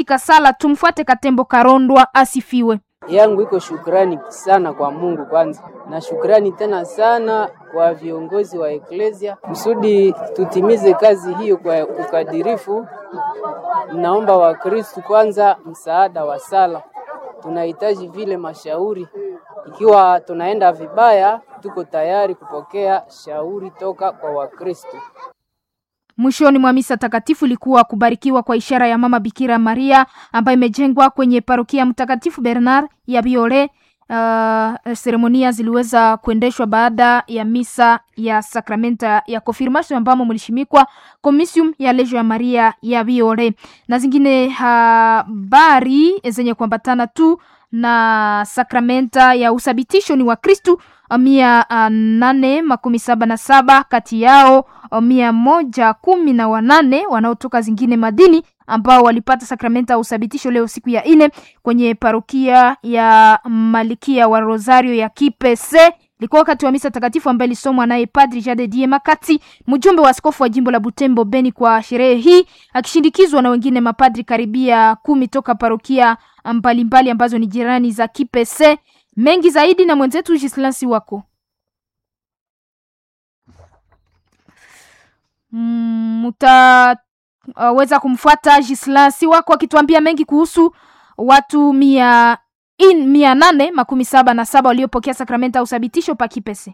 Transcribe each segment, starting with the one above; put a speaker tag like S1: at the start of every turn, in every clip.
S1: Kasala. Tumfuate Katembo Karondwa asifiwe.
S2: yangu iko shukrani sana kwa Mungu kwanza, na shukrani tena sana kwa viongozi wa eklesia kusudi tutimize kazi hiyo kwa ukadirifu. Naomba Wakristu kwanza msaada wa sala, tunahitaji vile mashauri. Ikiwa tunaenda vibaya, tuko tayari kupokea shauri toka kwa Wakristu.
S1: Mwishoni mwa misa takatifu ilikuwa kubarikiwa kwa ishara ya Mama Bikira Maria ambayo imejengwa kwenye parokia Mtakatifu Bernard ya Biore. Uh, seremonia ziliweza kuendeshwa baada ya misa ya sakramenta ya confirmation ambamo mlishimikwa komisium ya lejo ya Maria ya Biore na zingine habari zenye kuambatana tu na sakramenta ya uthabitisho ni wa Kristu mia uh, nane makumi saba na saba kati yao mia moja kumi na wanane wanaotoka zingine madini ambao walipata sakramenta ya uthabitisho leo siku ya ine kwenye parokia ya Malikia wa Rosario ya Kipese. Ilikuwa wakati wa misa takatifu ambaye ilisomwa naye Padri Jade Die Makati, mjumbe wa askofu wa jimbo la Butembo Beni, kwa sherehe hii akishindikizwa na wengine mapadri karibia kumi toka parokia mbalimbali ambazo ni jirani za Kipese. Mengi zaidi na mwenzetu Gislansi wako mutaweza uh, kumfuata Gislansi wako akituambia mengi kuhusu watu mia in mia nane makumi saba na saba waliopokea sakramenta ya uthabitisho pa Kipese.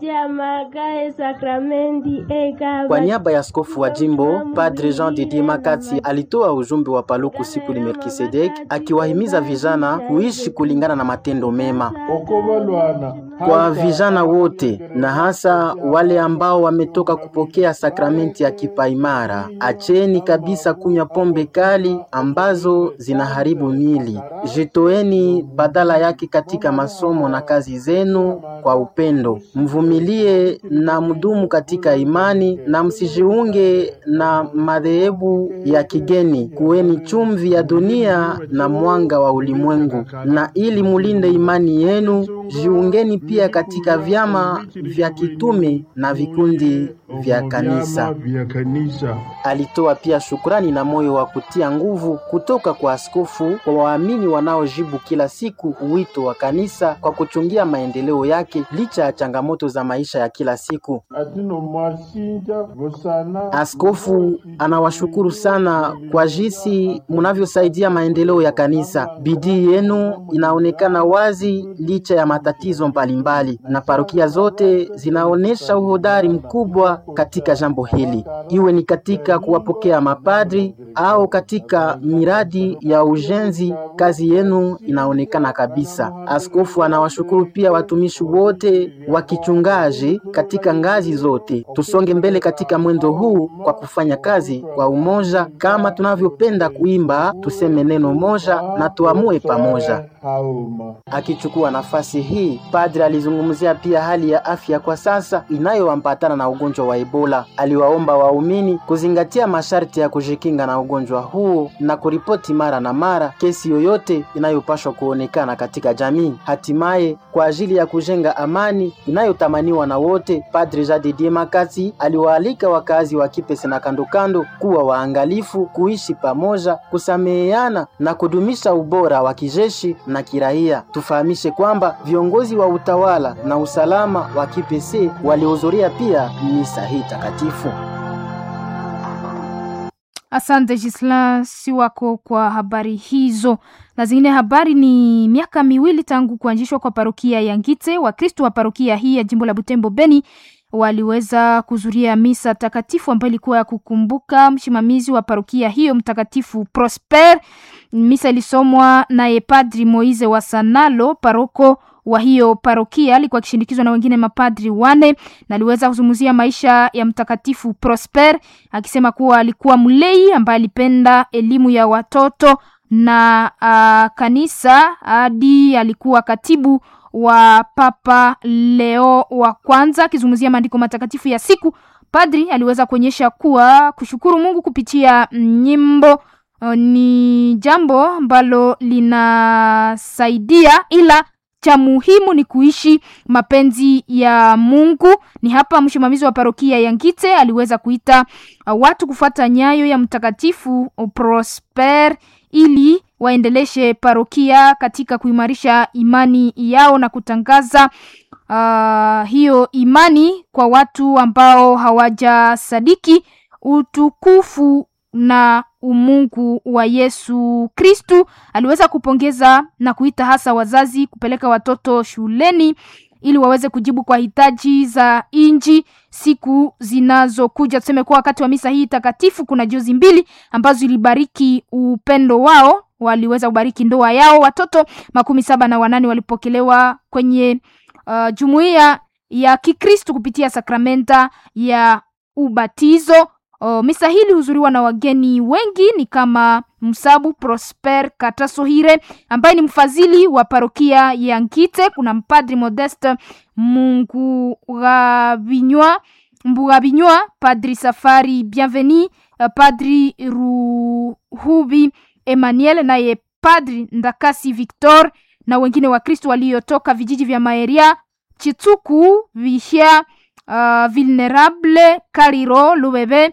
S3: Kwa niaba ya askofu wa jimbo Padre Jean Didier Makati alitoa ujumbe wa Paluku siku ni Melkisedek, akiwahimiza vijana kuishi kulingana na matendo mema kwa vijana wote na hasa wale ambao wametoka kupokea sakramenti ya kipaimara. Acheni kabisa kunywa pombe kali ambazo zinaharibu mili. Jitoeni badala yake katika masomo na kazi zenu kwa upendo. Mvumilie na mdumu katika imani na msijiunge na madhehebu ya kigeni. Kuweni chumvi ya dunia na mwanga wa ulimwengu. Na ili mulinde imani yenu, jiungeni pia katika vyama vya kitume na vikundi vya kanisa. Alitoa pia shukrani na moyo wa kutia nguvu kutoka kwa askofu kwa waamini wanaojibu kila siku wito wa kanisa kwa kuchungia maendeleo yake licha ya changamoto za maisha ya kila siku. Askofu anawashukuru sana kwa jinsi mnavyosaidia maendeleo ya kanisa. Bidii yenu inaonekana wazi licha ya matatizo mbalimbali, na parokia zote zinaonyesha uhodari mkubwa katika jambo hili, iwe ni katika kuwapokea mapadri au katika miradi ya ujenzi. Kazi yenu inaonekana kabisa. Askofu anawashukuru pia watumishi wote wa kichungaji katika ngazi zote. Tusonge mbele katika mwendo huu kwa kufanya kazi kwa umoja, kama tunavyopenda kuimba, tuseme neno moja na tuamue pamoja. Akichukua nafasi hii, padri alizungumzia pia hali ya afya kwa sasa inayoambatana na ugonjwa wa Ebola. Aliwaomba waumini kuzingatia masharti ya kujikinga na ugonjwa huo na kuripoti mara na mara kesi yoyote inayopashwa kuonekana katika jamii. Hatimaye, kwa ajili ya kujenga amani inayotamaniwa na wote, Padre Jadidie Makati aliwaalika wakazi wa Kipese na kandokando kuwa waangalifu, kuishi pamoja, kusameheana na kudumisha ubora wa kijeshi na kiraia. Tufahamishe kwamba viongozi wa utawala na usalama wa Kipese walihudhuria pia misa hii takatifu.
S1: Asante Gisla Siwako kwa habari hizo. Na zingine habari ni miaka miwili tangu kuanzishwa kwa parokia ya Ngite. Wakristo wa parokia hii ya jimbo la Butembo Beni waliweza kuzuria misa takatifu ambayo ilikuwa ya kukumbuka msimamizi wa parokia hiyo mtakatifu Prosper. Misa ilisomwa naye Padri Moize wa Sanalo, paroko wa hiyo parokia alikuwa akishindikizwa na wengine mapadri wane, na aliweza kuzungumzia maisha ya mtakatifu Prosper akisema kuwa alikuwa mlei ambaye alipenda elimu ya watoto na uh, kanisa hadi alikuwa katibu wa Papa Leo wa kwanza. Akizungumzia maandiko matakatifu ya siku, padri aliweza kuonyesha kuwa kushukuru Mungu kupitia nyimbo uh, ni jambo ambalo linasaidia ila cha muhimu ni kuishi mapenzi ya Mungu. Ni hapa msimamizi wa parokia ya Ngite aliweza kuita uh, watu kufuata nyayo ya mtakatifu Prosper ili waendeleshe parokia katika kuimarisha imani yao na kutangaza uh, hiyo imani kwa watu ambao hawajasadiki utukufu na umungu wa Yesu Kristu. Aliweza kupongeza na kuita hasa wazazi kupeleka watoto shuleni ili waweze kujibu kwa hitaji za inji siku zinazokuja. Tuseme kuwa wakati wa misa hii takatifu kuna jozi mbili ambazo ilibariki upendo wao, waliweza kubariki ndoa yao. Watoto makumi saba na wanane walipokelewa kwenye uh, jumuiya ya Kikristo kupitia sakramenta ya ubatizo. O, misa hili huzuriwa na wageni wengi ni kama Msabu Prosper Katasohire ambaye ni mfadhili wa parokia ya Nkite. Kuna mpadri Modeste Mungugabinywa Mbugabinywa, padri Safari Bienveni, padri Ruhubi Emmanuel, naye padri Ndakasi Victor na wengine wa Kristo waliotoka vijiji vya Maeria, Chituku, Vihia Uh, Vulnerable Kariro Lubebe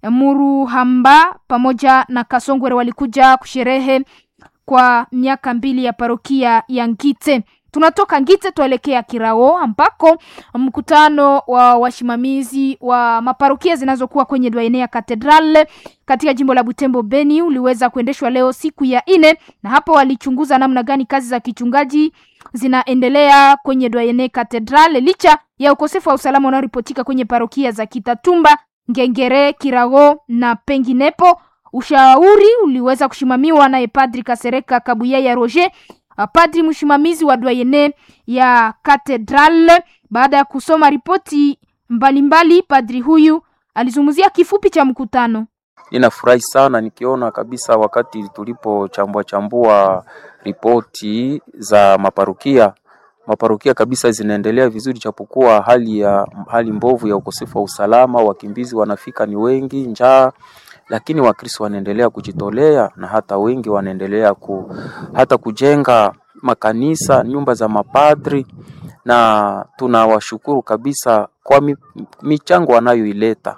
S1: Muruhamba pamoja na Kasongwere walikuja kusherehe kwa miaka mbili ya parokia ya Ngite. Tunatoka Ngite tuelekea Kirao ambako mkutano wa wasimamizi wa maparokia zinazokuwa kwenye Dwaenea Katedral katika jimbo la Butembo Beni uliweza kuendeshwa leo siku ya ine, na hapo walichunguza namna gani kazi za kichungaji zinaendelea kwenye Dwaene Katedral licha ya ukosefu wa usalama unaoripotika kwenye parokia za Kitatumba, Ngengere, Kirago na penginepo. Ushauri uliweza kushimamiwa naye Padri Kasereka Kabuyaya Roger, padri msimamizi wa Dwaene ya Katedral. Baada ya kusoma ripoti mbalimbali, padri huyu alizungumzia kifupi cha mkutano.
S4: Ninafurahi sana nikiona kabisa wakati tulipochambua chambua ripoti za maparukia maparukia kabisa zinaendelea vizuri, japokuwa hali ya hali mbovu ya ukosefu wa usalama, wakimbizi wanafika ni wengi, njaa, lakini Wakristo wanaendelea kujitolea na hata wengi wanaendelea ku, hata kujenga makanisa, nyumba za mapadri, na tunawashukuru kabisa kwa mi, michango wanayoileta,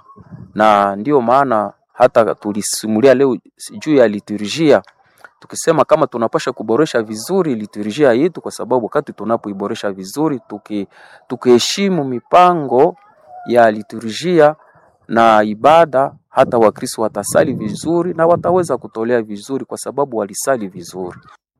S4: na ndiyo maana hata tulisimulia leo juu ya liturujia tukisema kama tunapasha kuboresha vizuri liturujia yetu, kwa sababu wakati tunapoiboresha vizuri, tuki tukiheshimu mipango ya liturujia na ibada, hata Wakristo watasali vizuri na wataweza kutolea vizuri, kwa sababu walisali vizuri.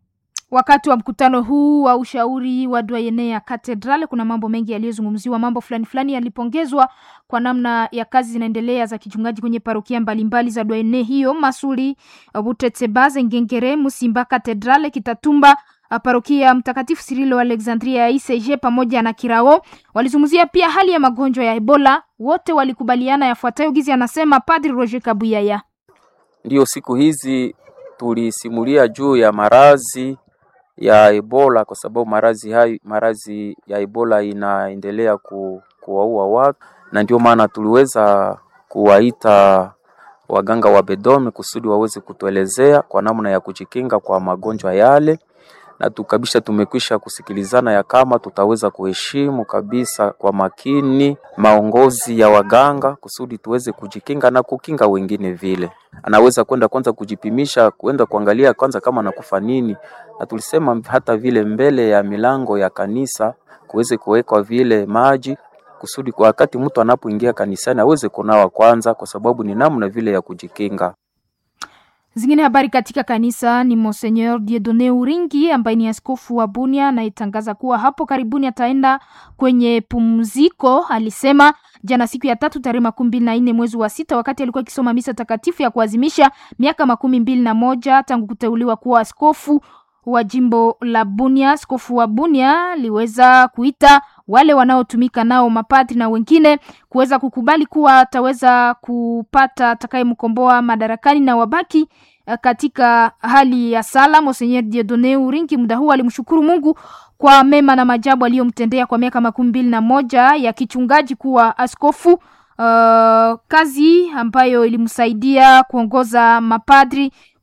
S1: Wakati wa mkutano huu wa ushauri wa Dwayene ya Katedral, kuna mambo mengi yaliyozungumziwa. Mambo fulani fulani yalipongezwa kwa namna ya kazi zinaendelea za kichungaji kwenye parokia mbalimbali za Dwayene hiyo: Masuri, Butetsebaze, Ngengere, Musimba, Katedral, Kitatumba, parokia Mtakatifu Sirilo Alexandria ya ICG pamoja na Kirao. Walizungumzia pia hali ya magonjwa ya Ebola. Wote walikubaliana yafuatayo, gizi anasema Padri Roger Kabuyaya.
S4: Ndiyo, siku hizi tulisimulia juu ya marazi ya Ebola kwa sababu marazi hayo marazi ya Ebola inaendelea ku, kuwaua watu, na ndio maana tuliweza kuwaita waganga wa Bedome kusudi waweze kutuelezea kwa namna ya kujikinga kwa magonjwa yale, na tukabisha tumekwisha kusikilizana ya kama tutaweza kuheshimu kabisa kwa makini maongozi ya waganga kusudi tuweze kujikinga na kukinga wengine. Vile anaweza kwenda kwanza kujipimisha, kwenda kuangalia kwanza kama anakufa nini, na tulisema hata vile mbele ya milango ya kanisa kuweze kuwekwa vile maji kusudi kwa wakati mtu anapoingia kanisani aweze kunawa kwanza, kwa sababu ni namna vile ya kujikinga.
S1: Zingine habari katika kanisa ni Monseigneur Dieudonne Uringi ambaye ni askofu wa Bunia anayetangaza kuwa hapo karibuni ataenda kwenye pumziko. Alisema jana siku ya tatu tarehe makumi mbili na nne mwezi wa sita wakati alikuwa akisoma misa takatifu ya kuadhimisha miaka makumi mbili na moja tangu kuteuliwa kuwa askofu wa jimbo la Bunia. Askofu wa Bunia aliweza kuita wale wanaotumika nao mapadri na wengine kuweza kukubali kuwa ataweza kupata atakayemkomboa madarakani na wabaki katika hali ya sala. Monseigneur Dieudonne Uringi muda huu alimshukuru Mungu kwa mema na majabu aliyomtendea kwa miaka makumi mbili na moja ya kichungaji kuwa askofu, uh, kazi ambayo ilimsaidia kuongoza mapadri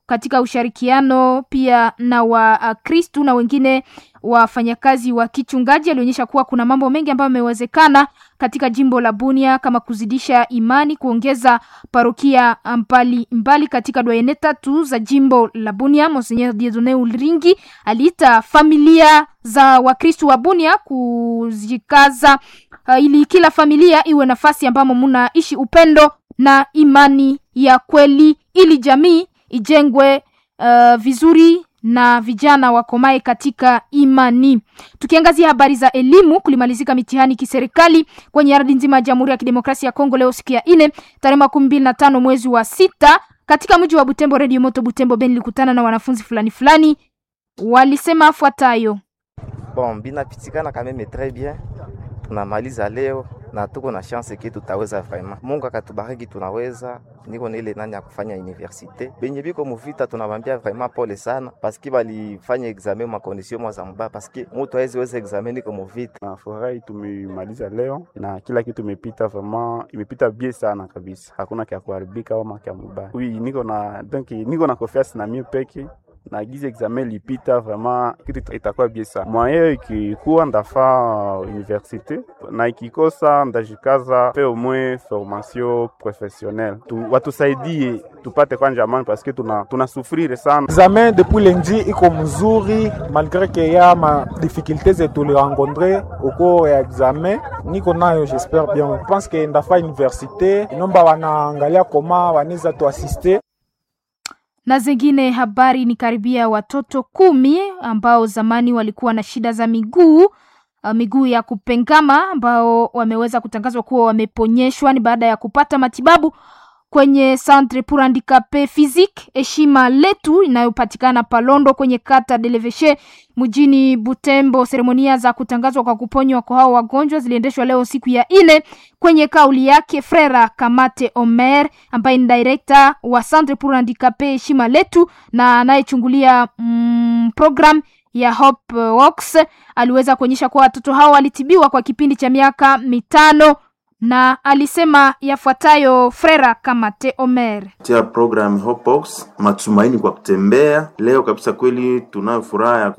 S1: katika ushirikiano pia na Wakristu na wengine wafanyakazi wa kichungaji. Alionyesha kuwa kuna mambo mengi ambayo yamewezekana katika jimbo la Bunia kama kuzidisha imani, kuongeza parokia mbali mbali katika dwayene tatu za jimbo la Bunia. Monseigneur Dieudonne Ulingi aliita familia za Wakristu wa Bunia kujikaza uh, ili kila familia iwe nafasi ambamo mnaishi upendo na imani ya kweli ili jamii ijengwe uh, vizuri na vijana wakomae katika imani. Tukiangazia habari za elimu, kulimalizika mitihani kiserikali kwenye ardhi nzima ya Jamhuri ya Kidemokrasia ya Kongo leo siku ya nne tarehe makumi mbili na tano mwezi wa sita katika mji wa Butembo. Radio Moto Butembo Ben ilikutana na wanafunzi fulani fulani, walisema afuatayo:
S5: Bon, binapitikana kameme tres bien, tunamaliza leo na tuko na chance ke tutaweza vraiment. Mungu akatubariki tunaweza. Niko na ile nani ya kufanya universite. Benye biko muvita tunabambia vraiment pole sana paske balifanya examen ma condition mwa za mbaya paske mutu hawezi weza examen niko muvita.
S6: Na furahi tumemaliza leo na kila kitu imepita vraiment, imepita bien sana kabisa, hakuna kya kuharibika au kya mubaya. Oui, niko na donc niko na confiance na mimi peke na gizi examen lipita vraiment, kitu itakuwa bien sana. Mwaye ikikuwa ndafaa universite na ikikosa ndajikaza pe au moins formation professionnelle tu, watusaidie tupate kwanja amani paske tuna tunasufrire sana.
S7: Examen depuis lundi iko mzuri malgré que ya ma difficulté zetu li rencontre au cours ya examen, niko nayo j'espère bien. Je pense que ndafaa universite inomba wanaangalia koma wanaweza tuasiste
S1: na zingine habari ni karibia watoto kumi ambao zamani walikuwa na shida za miguu uh, miguu ya kupengama ambao wameweza kutangazwa kuwa wameponyeshwa ni baada ya kupata matibabu kwenye Centre pour Handicapé Physique heshima letu inayopatikana Palondo kwenye kata Deleveshe mjini Butembo. Seremonia za kutangazwa kwa kuponywa kwa hao wagonjwa ziliendeshwa leo siku ya ine. Kwenye kauli yake Frera Kamate Omer ambaye ni director wa Centre pour Handicapé heshima letu na anayechungulia mm, program ya Hope Works aliweza kuonyesha kuwa watoto hao walitibiwa kwa kipindi cha miaka mitano na alisema yafuatayo Frera Kamate Omer
S8: tia program Hopebox matumaini kwa kutembea. Leo kabisa kweli tunayo furaha ya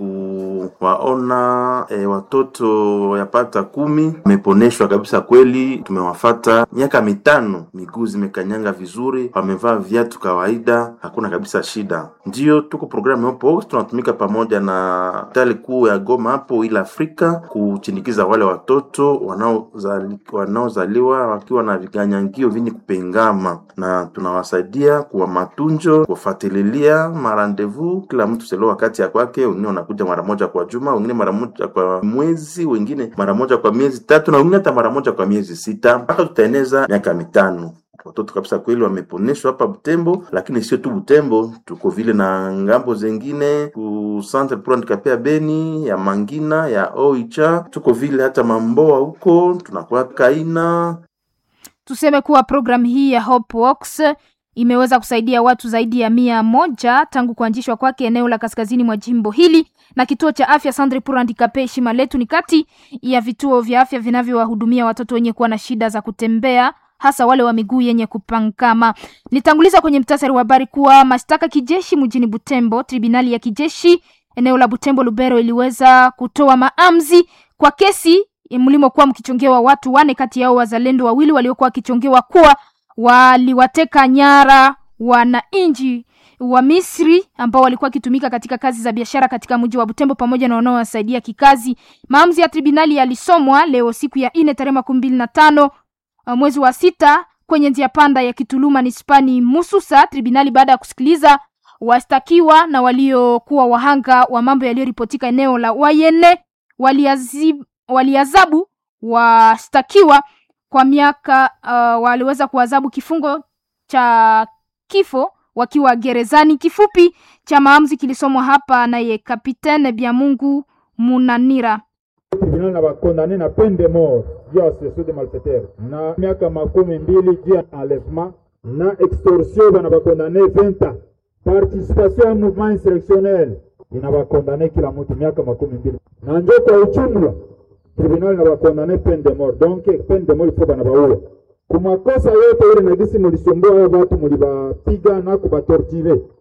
S8: kuwaona e, watoto yapata kumi wameponeshwa kabisa kweli. Tumewafata miaka mitano, miguu zimekanyanga vizuri, wamevaa viatu kawaida, hakuna kabisa shida. Ndiyo tuko programu Hopebox, tunatumika pamoja na hospitali kuu ya Goma hapo ila Afrika kuchindikiza wale watoto wanaozali wanaozali wakiwa na viganyangio vyenye kupengama na tunawasaidia kuwa matunjo kuwafatililia marandevu kila mtu selo wakati ya kwake. Wengine wanakuja mara moja kwa juma, wengine mara moja kwa mwezi, wengine mara moja kwa miezi tatu, na wengine hata mara moja kwa miezi sita, mpaka tutaeneza miaka mitano. Watoto kabisa kweli wameponeshwa hapa Butembo, lakini sio tu Butembo, tuko vile na ngambo zengine ku Centre pour Handicapé ya Beni, ya Mangina, ya Oicha, tuko vile hata Mamboa huko, tunakuwa Kaina.
S1: Tuseme kuwa programu hii ya Hope Works imeweza kusaidia watu zaidi ya mia moja tangu kuanzishwa kwake eneo la kaskazini mwa jimbo hili, na kituo cha afya Centre pour Handicapé heshima letu ni kati ya vituo vya afya vinavyowahudumia watoto wenye kuwa na shida za kutembea hasa wale wa miguu yenye kupankama. Nitanguliza kwenye mtasari wa habari kuwa mashtaka kijeshi mjini Butembo, tribunali ya kijeshi eneo la Butembo Lubero iliweza kutoa maamuzi kwa kesi mlimokuwa mkichongewa watu wane, kati yao wazalendo wawili waliokuwa wakichongewa kuwa waliwateka nyara wananchi wa Misri ambao walikuwa wakitumika katika kazi za biashara katika mji wa Butembo pamoja na wanaowasaidia kikazi. Maamuzi ya tribunali yalisomwa leo siku ya nne tarehe makumi mbili na tano mwezi wa sita kwenye njia panda ya Kituluma nispani Mususa. Tribunali baada ya kusikiliza wastakiwa na waliokuwa wahanga wa mambo yaliyoripotika eneo la Wayene waliazib, waliazabu wastakiwa kwa miaka uh, waliweza kuadhabu kifungo cha kifo wakiwa gerezani. Kifupi cha maamuzi kilisomwa hapa naye Kapitene Byamungu Munanira.
S9: Tribunal na bakondane na peine de mort juu ya association de malfaiteurs na miaka makumi mbili juu ya enlèvement na extorsion bana bakondane 20 ans. Participation ya mouvement insurrectionnel ina bakondane kila mtu miaka makumi mbili na njo kwa ujumla tribunal na bakondane peine de mort donc peine de mort ifo bana baua kumakosa yote ile na gisi mulisumbua hao watu mulibapiga na kubatortire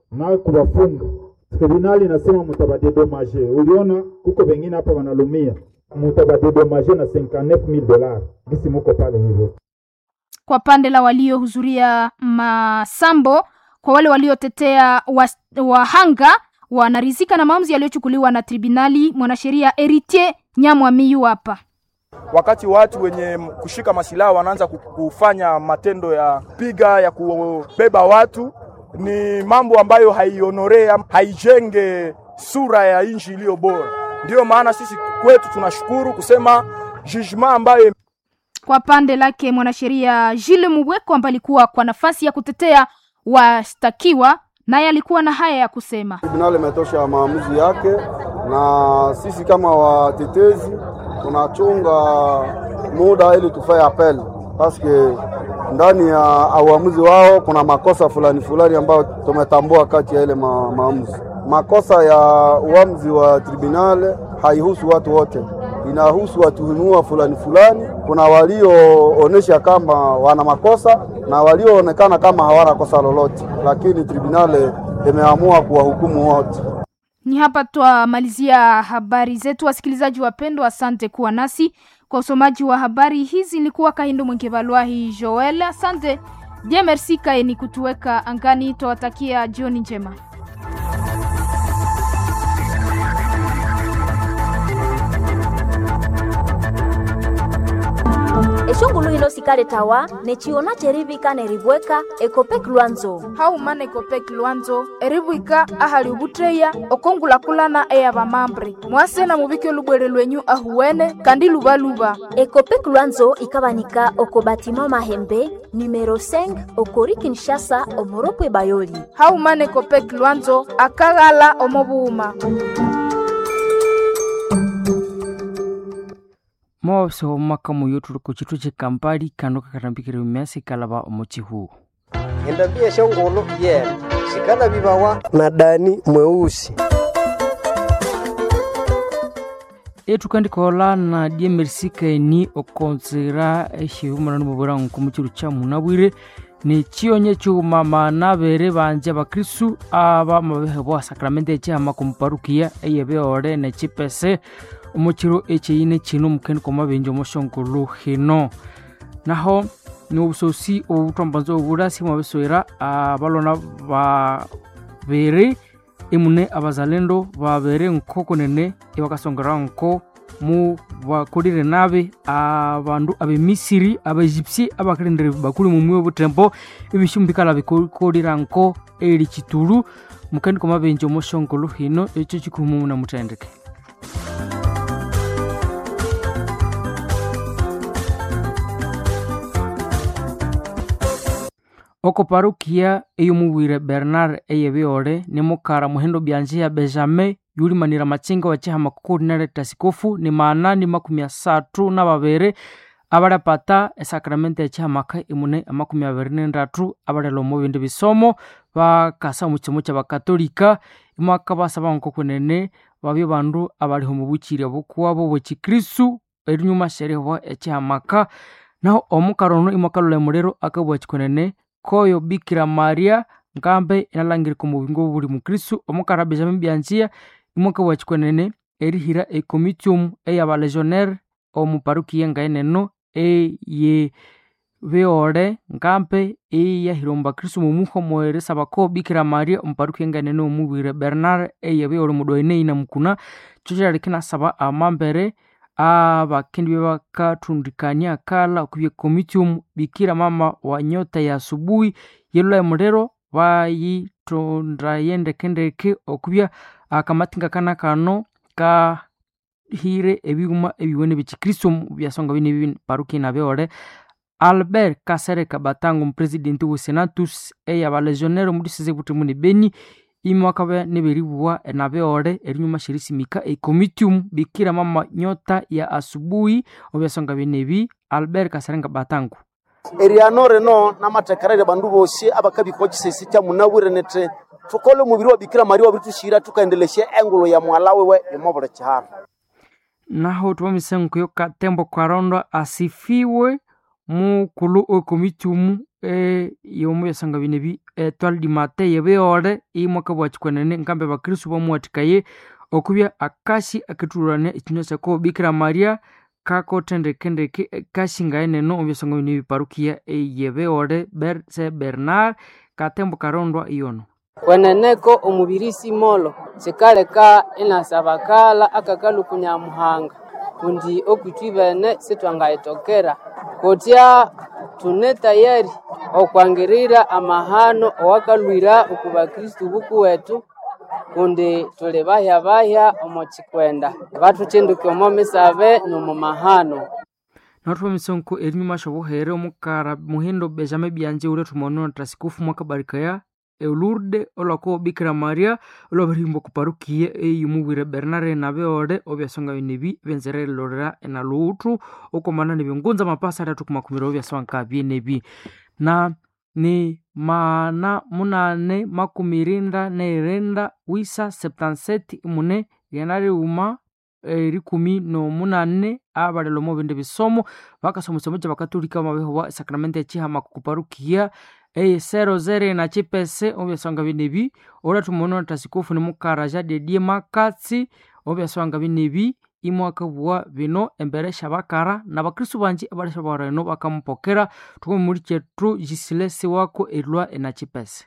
S9: na kuwafunga. Tribunali inasema mutabadedomaje. Uliona kuko wengine hapa wanalumia, mutabadedomaje na 59000 dollars. Gisi muko pale hivyo.
S1: Kwa pande la waliohudhuria masambo, kwa wale waliotetea wahanga wanarizika na maamuzi yaliyochukuliwa na tribunali. Mwanasheria Eritier Nyamwamiyu hapa
S10: wakati watu wenye kushika masilaha wanaanza kufanya matendo ya piga ya kubeba watu, ni mambo ambayo haionorea, haijenge sura ya nchi iliyo bora. Ndiyo maana sisi kwetu tunashukuru kusema jugement ambayo
S1: kwa pande lake mwanasheria Gilles Mubweko ambaye alikuwa kwa nafasi ya kutetea washtakiwa, naye alikuwa na haya ya kusema.
S11: Tribunali imetosha maamuzi yake, na sisi kama watetezi tunachunga muda ili tufaye apel paske ndani ya uamuzi wao kuna makosa fulani fulani ambayo tumetambua kati ya ile ma, maamuzi. Makosa ya uamuzi wa tribunal haihusu watu wote, inahusu watuhumiwa fulani fulani. Kuna walioonesha kama wana makosa na walioonekana kama hawana kosa lolote, lakini tribunal imeamua kuwahukumu wote.
S1: Ni hapa twamalizia habari zetu, wasikilizaji wapendwa, asante kuwa nasi kwa usomaji wa habari hizi. Nilikuwa Kahindo Mwengevalwahi Joel, asante je, merci kaeni kutuweka angani. Twawatakia jioni njema.
S12: eshongulu hino sikale tawa nechiona cherivika neribweka ekopek lwanzo
S1: haumana ekopek lwanzo eribwika ahali ubutreya okongulakulana eya vamambre mwasena muvike lubwere lwenyu ahuwene kandi luvaluva
S12: ekopek lwanzo ikavanika oko batima mahembe numero 5 okori kinshasa omoropwe bayoli
S1: haumana ekopek lwanzo akaghala omovuuma
S13: mwawabisaho omumaka muyo tuli ku chitu chikampali kando kakatambikire myasi kalava omuchihu
S14: endambia eshongolo yena shikala vivawa na dani mweusi
S13: etukandikola na diemerisikaeni okonzera exihumanani muvura nku muchilu cha munabwire ni chionye chiumama navere vanje vakristu ava mavehe voa sakramenti echihama kumuparukia eyeveole nechipese omuchiro echeine chino mukeni kwa mavenji omoshongolo hino naho ni obusosi obutwambanza obulasi mwabisoera abalona babere emune abazalendo babere nko kunene ebakasongera nko mu bakolire nabe abandu abemisiri abaegypti abakalendere bakuli mumwi obutembo ebishumbikala bikolira nko eri chitulu mukeni kwa mavenji omoshongolo hino echo chikuhumu na mutendeke oko parukia eyomubwire bernard eyebeole ni mukara muhendo byanje ya benjamin yulimanira machinga wachihama kukulinale tasikofu ni maanani makumi asatu na babere abalapata esakramenti echihamaka imune amakumi abiri nendatu abalela omu bindi bisomo bakasa omu kimo kya bakatolika imwaka basaba nko kunene babyo bandu abaliho mu bukiri obukuwabo bwekikristu erinyuma sherehwa echihamaka naho omukara ono imwakalula emulero akabwa chikunene koyo bikira maria nkambe inalangirika omubingo buli mukristu omukara benjamin byanjia imwaka bwa chikunene erihira ekomitium eyabalegionnaire omuparukia ngaeneno eye beole nkampe eyahira omubakristu mumuho mweresa bako bikira maria omuparukia ngaenene omubwire bernard eye beole mudoine ina mukuna chocherariki nasaba amambere abakendi bebakathundikania kala okubya comitium bikira mama wa nyota ya asubuhi yelula emulero bayitonda yendekendeke okubya akamatinga kana kano kahire ebighuma ebiwene byekikristo byasonga bine paruki nabeole albert kasereka batango omupresidenti wesenatus eyabalegionnaire omudisize butemuni beni imwakabe niberibuwa nabeole erinyuma shirisimika ecomitium bikira mama nyota ya asubuhi obyasonga byenebi albert kaserenga batango
S15: eriano reno namatekerere bandu bosi abakabikochisesi kya munabwire nete tukole mubiri wa bikira maria wabiritushira tukaendeleshe engulo ya mwala wewe yomobole chiharo
S13: naho tubamisenguko yo katembo kwarondwa asifiwe mukulu okomitium e yomu byasanga binebi etwal dimate yebeore imwaka bwachikwenene nkambe bakristu bamuwatikaye okubya akasi akitulurania ekinywa kyako bikira maria kakothendekendeke kashingaye neno obyasanga binebi parukia eyebeore berse bernard katembo karondwa iyono
S2: kweneneko omubirisi molo sikaleka inasabakala akakalukunya muhanga kundi okwitwi bene sitwangayitokera kutya tune tayari okwangirira amahano owakalwira oku bakristu buku wetu kundi tuli bahya bahya omo chikwenda bathuchinduka omo misabe nomu mahano
S13: nathupa misonko erinyuma shobuhere omukara muhindo benjamin byanje ule thumonona tasikufu mwakabarikaya eulurde olwako bikira maria olwabarimbo kuparukiye eyumubwire bernare nabeole obyasonga binebi benzerelorera enaluuthu okomana nebingunza mapasa atatu kumakumiro obyasonga byenebi na ni mana munane makumi rinda neirenda wisa septanseti imune lyanariuma erikumi nomunane abalelomo bindi bisomo bakasoma isomo kya bakatolika mabeho wa sakramenti ekihama kuparukiya eyisero zere na chipese obyasonga binebi olathumonona tasikofu nimukara jadedie makatsi obyasonga binebi imwakabua bino embere shabakara na bakristu banji abali shabareno bakamupokera thukomi muli chetu jisilesi wako elwa enachipese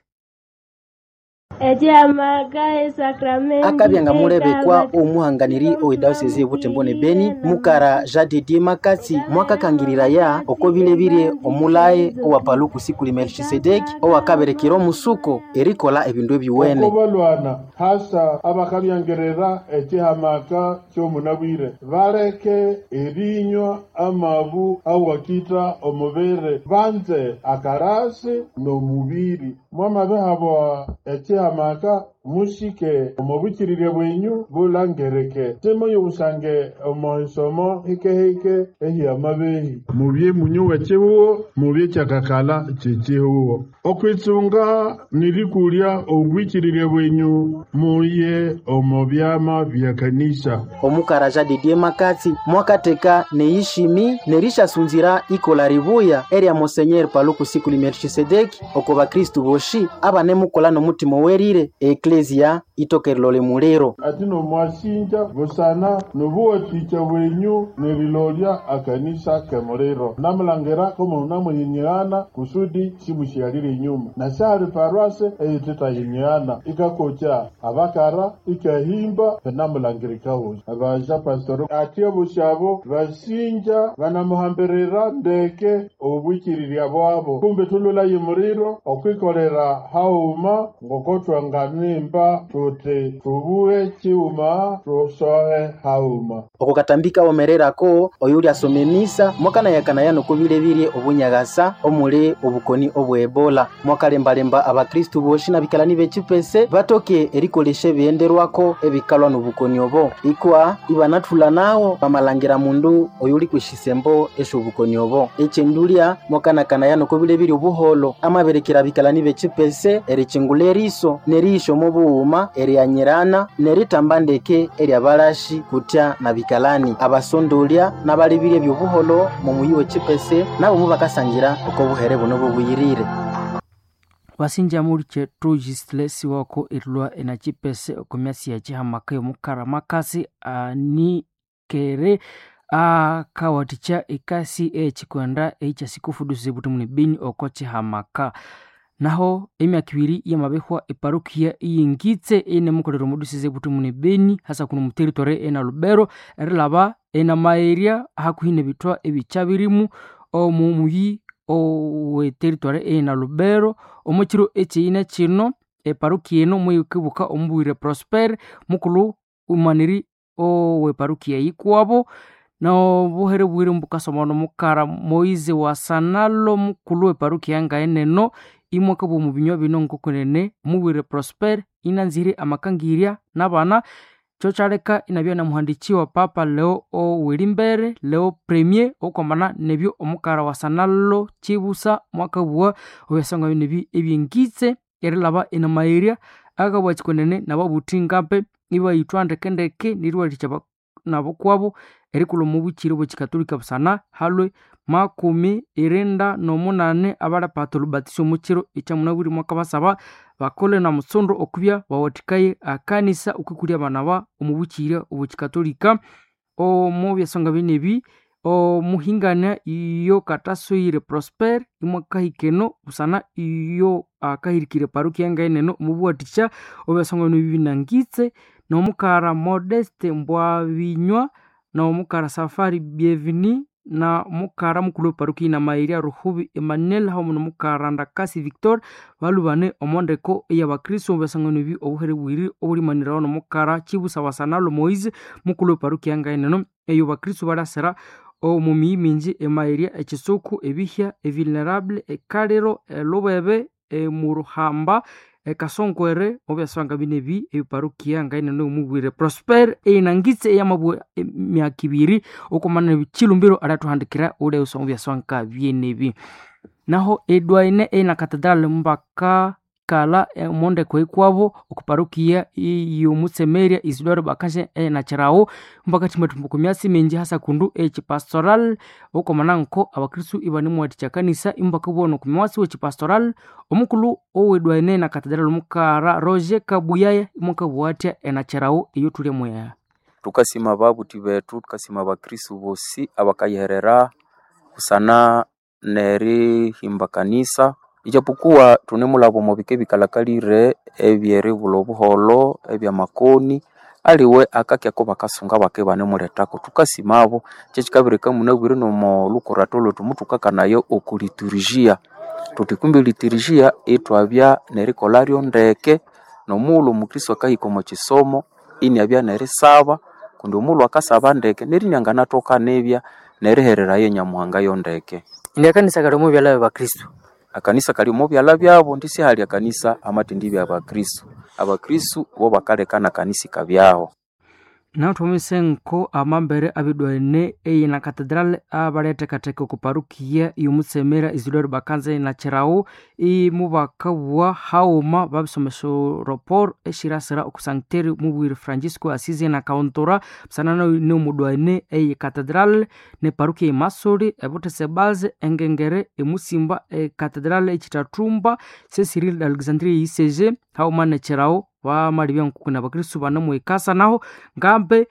S3: akabyanga mulebekwa omuhanganiri owedaosezi ebutembo ne beni mukara jadedie makatsi mwakakangirira oko bilebire omulaye owapaluku sikuli melchisedeki owakaberekera omusuko erikola ebindu ebiwene
S16: balwana hasa abakabyangerera ekihamaka kyomunabwire baleke erinywa amabu awakita omubere banze akarasi n'omubiri mwamabehabwa ekihamaka mushike omubukirire bwenyu bulangereke timoyo busange omoisomo hikehike ehiamabehi mubye munyuwa chibuwo mubye kyakakala kyekihuwo okwitsunga nirikulya obwikirire bwenyu muye omo byama bya kanisa
S3: omukara jadedie makatsi mwakateka neishimi nerishasunzira ikola ribuya erya monsenyeri paluku sikuli melchisedeki oko bakristu boshi abanemukola nomutima werire eklesia itokerelole muliro
S16: ati nomwasinja busana nobuwatikya bwenyu nerilolya akanisa kemuliro namulangera komo namuyinyiana kusudi simusyalire inyuma nasyali parwase eyititayinyiana ikakokya abakara ikahimba benamulangirikawosi abaja pastor ati obusyabo basinja banamuhambirira ndeke obwikirirya bwabo kumbe tululayi muliro okwikolera hauma ngokotwanganimba tuti tubuwe chiuma tusohe hauma
S3: okukatambika omererako oyuli asome misa mwakanayakana yano kubilebirye obunyagasa omuli obukoni obwebola mwakalembalemba abakristu boshi na bikalani bechipese batoke erikolesha ebiyenderwako ebikalwa nobukoni obo ikwa ibanathula nawo bamalangira mundu oyuli kwishisembo esho obukoni obo echendulya mwakanakana yano kubilebirye obuholo amaberekera bikalani bechipese erichingula eriso nerisho mobuuma eryanyirana neritamba ndeke eryabalashi kutya na bikalani abasondolya n'abalibirye byobuholo mu muyi w'echipese nabo mu bakasangira oko buhere buno bubuyirire
S13: wasinja muli chetu jisilesi wako erilwa enachipese okomyasi ya chihamaka yomukara makasi anikere akawatikya ikasi echikwenda eichasikufudusize buti muni bini oko chihamaka naho emyaka ibiri yamabehwa eparukia iyingitse enemukolera omudusize buti muni beni hasa kuno muteritore ena lubero erilaba ena maeria hakuhi nebithwa ebicha birimu omu muyi oweteritore ena lubero omukiro ekiine kino eparukia eno mwekibuka omubwire prosper mukulu umaniri oweparukia yikwabo nobuhere bwire mbukasoma nomukara moize wasanalo mukulu weparukia ngaeneno imwaka bwomu binywa bino nkokunene mubwire prosper inanzire amakangirya n'abana kyo kyaleka inabya namuhandikiwa papa leo oweri mbere leo premier okwamana nebyo omukara wasanalo kibusa mwaka bwa obyasanga binebi ebyengitse erilaba enamairya akabwa kikonene nababuthi ngape ibayithwa ndekendeke niriwalikya nabo kwabo erikula omubukire bwekikatolika busana halwe makumi irinda nomunane abalapata olubatiso omukiro ekyamunabwire mwaka basaba bakole na musondo okubya bawathikaye akanisa okwikulya abana ba omubukirya obwekikatolika omu byasonga binebi omuhingania iyo katasoire prosper imwakahikeno busana iyo akahirikire paruki yangaeneno omubuwathikya obyasonga bino bibinangitse nomukara modeste mbwabinywa nomukara safari bienveni na mukara mukulu weparuki na mairia ruhubi emmanuel hamu nomukara ndakasi victor balubane omondeko eyabakristo obyasangano ebi obuhere bwiri obulimanirawo nomukara chibusawasanalo moise mukulu weparuki yangaeneno eyo bakristo balasera omu miyi mingi emairia ekisuku ebihya evulnerable ekaliro elubebe emuruhamba ekasonkwere obyasanga binebi ebiparukia ngainene omubwire prosper einangitse eyamabwe emyaka ibiri okomana chilumbiro arathuhandikira uleusa obyaswanka byenebi naho edwaine eina katedrali mbaka kala omondeko ikwabo okuparukia iyomutsemeria isidore bakashe enachirawo mpaka chimatumbuko myasi minji hasa kundu echipastoral okomana nko abakristu ibanimwathikya kanisa imbaka bona okumwasi wechipastoral omukulu owedwaine na katedrali omukara roger kabuyaya imwakabuwathya enachirawo iyo thuli mweya
S4: tukasima babuthi bethu tukasima abakristu bosi abakayiherera kusana nerihimba kanisa ijapokuwa tunemulabo mubike bikalakalire ebyeribula obuholo ebyamakoni aliwe akakyako bakasunga bake banemuletako tukasimabo kyekikabireka munabwire nomo lukurato lwetu mutukakanayo okuliturujia tuti kumbi liturujia itwabya nerikolharyo ndeke nomulhu omukristo akahika omu kisomo iniabya nerisaba kundi omulhu akasaba ndeke nerinyanganathooka nibya nerihererayo enyamuhanga yo ndeke
S13: indi akanisa kali omu byala byabakristu
S4: akanisa kali omu byala byabo ndisi hali akanisa amatindi byabakristu abakristu bo bakalekana kanisa ikabyaho
S13: naho thumise nko amambere abidwaine eyina katedrali abalethekatheka okuparukia iyomutsemera isidore bakanza inachirawo imubakabuwa hauma babisomesa ropor eshirasira okusancteri mubwire francisco asizi na kauntura busana neomudwaine eyi katedrali neparukia imasoli ebuthese baze engengere emusimba ekatedrali ekitathumba sesiril alexandria yiseje hauma nechirawo bamalibya nkukuna abakristu banamuhikasa naho ngambe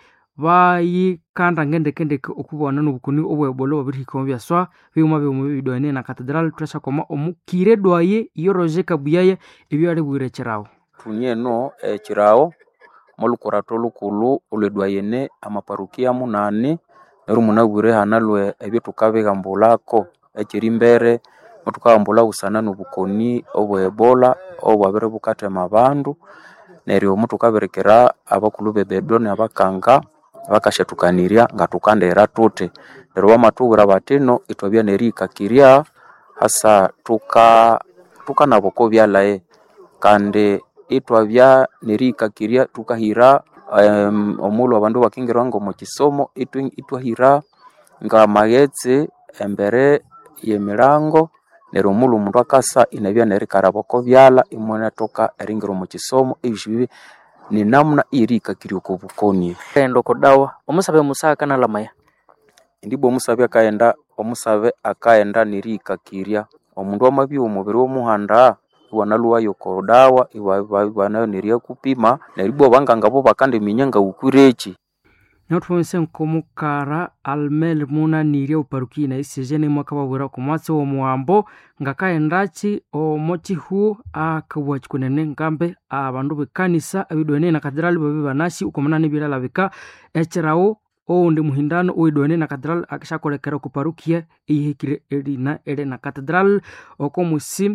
S13: bayikanda ngendekendeke okubona nobukuni obwebolo babirihika omu byaswa byuma byomu bibidwaine na katedrali thwasakoma omukire dwaye iyo roger kabuyaya ebyo alibwire ekirawo
S4: thunyeno ekirawo molukurato lukulu olwedwayene amaparukia munane neryo munabwire hanalwe ebyo thukabihambulako ekyerimbere muthukahambula busana nobukoni obwebola obwabiri bukathema abandu neryo muthukabirikira abakulu bebedo nabakanga bakashathukanirya nga thukandira thuthi neryo bamatubwira batino ithwabya nerihikakirya hasa thuka thukanaba oko byalaye kandi ithwabya nerihikakirya thukahira um, omulhu abandu bakingirwa ngomu kisomo ithwahira ngamaghetse embere yemilango neryo omulhu omundu akasa inabya nerikaraba oko byalha imwanathoka eringira omu kisomo ebyosi bibi ninamuna eyerihikakirya oko bukoni
S13: kaghenda oko dawa omusabe musaha kanalhamaya
S4: indibwa omusabe akaghenda omusabe akaghenda nerihikakirya omundu amabya omubiri w'omuhanda iwanalhuwayo oko dawa ibanayo neryakupima neryo ibwa abanganga bo bakandiminya ngawukwireki
S13: naho thumise nkomukara almel munanirya oparukia na isije nimwakababwira okomwatsi w'omuhambo ngakaghendaki omo kihuo akabugha kikunene ngambe abandu bekanisa abidwane na katedrali babi banasi ukomunana ebilalabika ekirawo oundi muhindano owidwane na katedrali akishakolekera okuparukia eyihikire erina eri na katedrali okomusi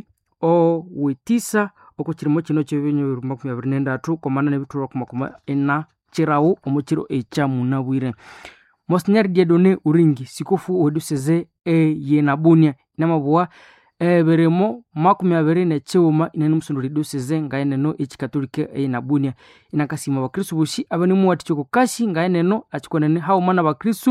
S13: owetisa okukirimo kino kyebinyo makumi abiri nendatu komana nebithulwa kumakumi ina kirawo omukiro ekyamunabwire monsignor diedone uringi sikofu oweduseze eyenabunia namabuwa ebirimo makumi abiri nekighuma inane musondoli duseze ngaeneno ekikatolika eyenabunia inakasima abakristu bosi abanimuwathikya okukasi ngaeneno akikonene hauma nabakristu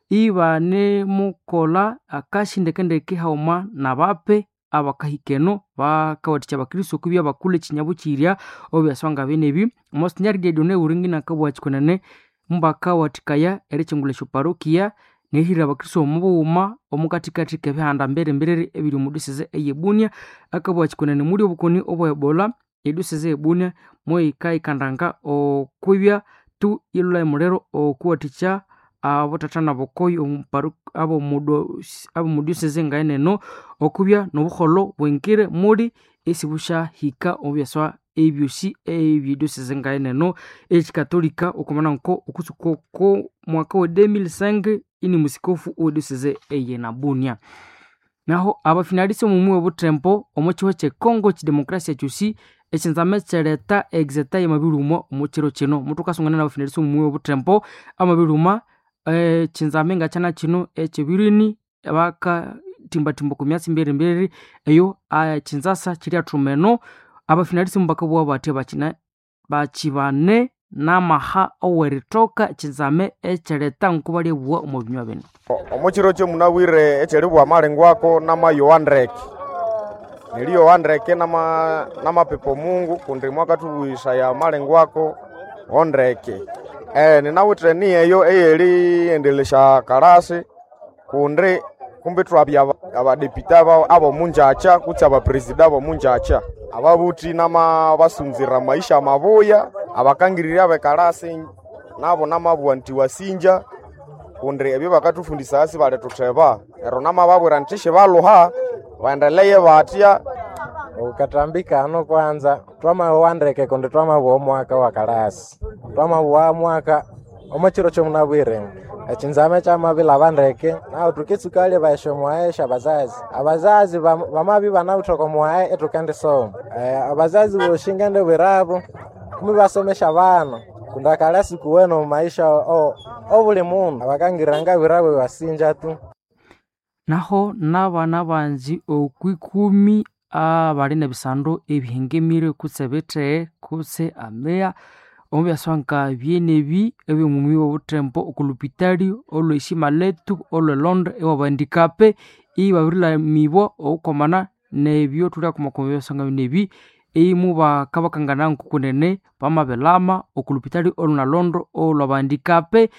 S13: ibanemukola akasi ndekendeke hauma nabape abakahikeno bakawathikya abakristu okubya bakula ekinyabukirya obyaswanga benebi monsignor diedone uringi nakabugha kikonene mbakawathikaya erikyingulha esyoparokia nehira abakristo omubughuma omukathikathi kebihanda mbere ebiri omu duseze eyebunia akabugha kikunene muli obukoni obwa ebola eduseze eyebunia moyika ikandanga okwibya tu yilhula emuliro okuwathikya abothatha nabokoyi abomuduseze ngaeneno okubya nobuholo bwengire muli esibusyahika omubyaswa ebyosi ebyeduseze ngaeneno ekikatolika okumana nko okutsuka oko mwaka wa 2005 ini musikofu oweduseze eyenabunia naho abafinalisi omumwi obutempo omukiho kyekongo kidemokrasia kyosi ekinzame kyereta exeta yamabilumwa omukiro kino mutukasungana nabafinalisi omumwi obutempo amabilumwa ekinzame nga kyana kino ekyebirini bakatimbatimba ku myatsi mberimberi eyo ekinzasa kiri athumeno abafinalisi mubakabugha bathi bakina bakibane n'amaha oweritoka ekizame ekyereta nkuba lyebugha omu binywa bino
S17: omukiro kyomunabwire ekyeribugha amalengwako n'amayohandreke niliyohandreke n'amapepo mungu kundi mwakatubwisaya amalengwako ondreke eh, ninawithe ni eyo eyeriendelesya kalasi kundi kumbi twabya abadepita abomunjacha kutsi abapresida abomunjacha ababuthi nama basunzira maisha mabuya abakangirira bekalasi nabo namabugha nti wasinja kundi ebyo bakatufundisa asi bali tutheba ero namababwira nti shibaluha baendeleye batya
S18: ukatambika ano kwanza twamawandreke kundi twamabugha omwaka wa kalasi twamabugha mwaka omukiro kyomunabwire ekinzame kyamabila bandeke naho tukitsukalya baisha muhaesha abazazi abazazi bamabi banabuthoka muhae etukendisoma abazazi boshinga nde bwirabo kumi basomesha bana kundi akalasi kuwena mumaisha obuli mundu abakangiranga bwirabo basinja tu
S13: naho n'abana banji okwikumi abali nebisandu ebihengemire kutse bithehe kutse ameya omubyaswa nka byenebi ebyomumwi wobutempo okulupitali olweshima letu olwelonde ewabandikape ibabirilamibwa okukomana nebyo thulia kumakoma byaswa nga binebi eimu bakabakangana nkukunene bamabelama okulupitali olunalondo olwabandikape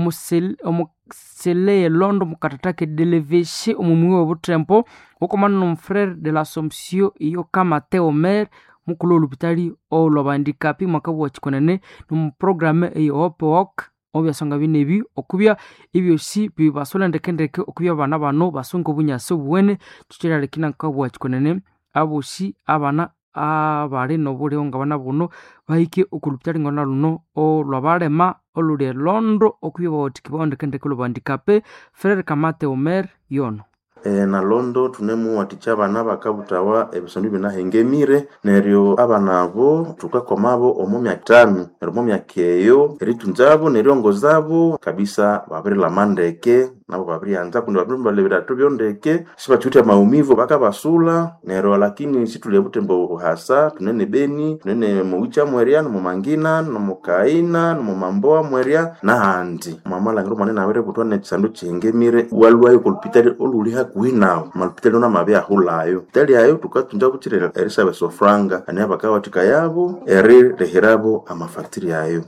S13: omuseleye londo mukatathake deleveshe omumwi wobutempo okomana nomufrere de l'assomption iyo kamateo mer mukulu olupitali olwabandikapi mwakabugha kikunene nomuprograme eyoopewok obyasonga binebi okubya ebyosi bibasole ndekendeke okubya abana bano basunga obunyasi obuwene tukyeralekina nkabugha kikunene abosi abana abali nobuliho nga bana buno bahike okulupitali ngona luno olwabalema oluli elondo okubya bawathikibwaho ndekendeke olwabandikape frere kamate omer yono
S8: e, na londo tunemuwathikya abana bakabuthawa ebisondu binahengemire neryo abana abo thukakomabo omu myaka itanu neryo omu myaka eyo eritunzabo neryongozabo kabisa babirilama ndeke nabo babiryanza kundi babirimbalha ebirato byondeke sibathiwithe amaumivu bakabasula neryo lakini situlya butembo buhasa tunene beni tunene muwicha mwerya nomumangina nomukaina nomumamboa mwerya nahandi mwamalangiro mwanene abiributwa nekisandu kihengemire walwayo kolupitali oluli hakuhi nawu malupitali ona mabyahulayo pitali ayo tukatunza bukire erisaba esofranga ani abakawathika yabo eririhirabo amafatiri ayo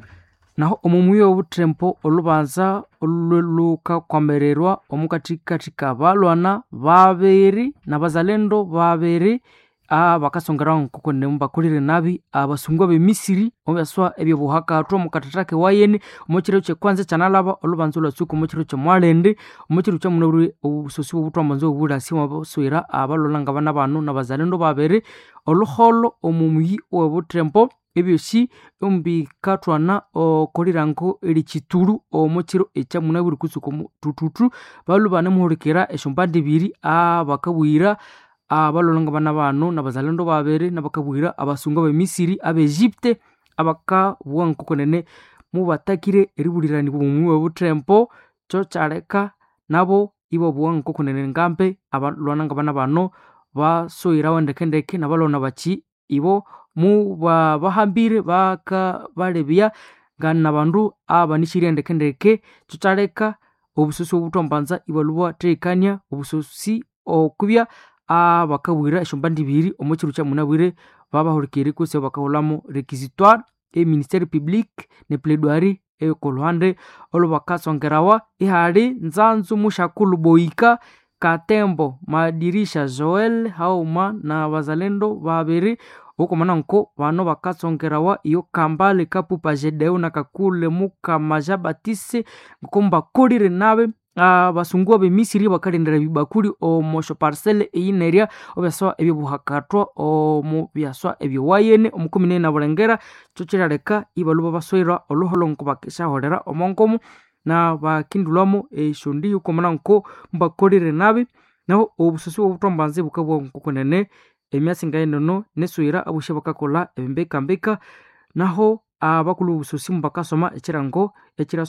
S13: naho omumwi obutempo olubanza olulukakwamererwa omukathikathi kabalwana babiri nabazalendo babiri abakasongeraho nkokone mubakolire nabi abasungwa bemisiri omubyaswa ebyobuhakathwa omukathathake wayeni omukiro kyekwanza kyanalaba olubanza olwatsuka omukiro kyomwalende omukiro kyamunaburi obusosi bwobuthwamanza obulasi mabaswira abalwana nga bana bano nabazalendo babiri oluholo omumuyi owebutempo ebyosi ombikathwana okolirango erikitulu omukiro ekyamunabwire kutsuka omuthuthuthu balu banemuhulikira esyombandi ibiri abakabwira abalolha nga bana bano nabazalendo babiri nabakabwira abasungu bemisiri abaegypte abakabugha nkokonene mubatakire eribuliranibwa omumwi webuthempo kyo kyaleka nabo ibabugha nkokonene ngambe abalwana nga bana bano basoghirawo ndekendeke nabalwana baki ibo mubabahambire baka balebya nga nabandu abanisirya ndekendeke kyo kyaleka obusosi obuthwambanza ibalubwa theikania obusosi okubya abakabwira esyombandi ibiri omukiro kyamunabwire babahulikiri kusi bakahulhamu requisitoire eministère public ne plaidoirie ekoluhande olubakatsongerawa ihali nzanzu mushakulu boika katembo madirisha joel hauma na bazalendo babiri ukomana nko bano bakatsongerawa iyo kambale kapupa jedeu na kakule mukamaja batise nkombakolire nabe abasungu abemisiri bakalendera bibakuli omosho parcele eyinerya obyaswa ebyobuhakatwa omu byaswa ebyowayene omukumi nene nabulengera kyo kiraleka ibaluba baswira oluholongo bakishaholera omonkomu na bakindulwamo eshondi ukomana nko mbakolire nabi naho obusosi bwobutombanzi bukabwa nkokonene emyatsi ngaenono neswira abushe bakakola embekambeka naho abakulu obusosi mubakasoma ekirango ekira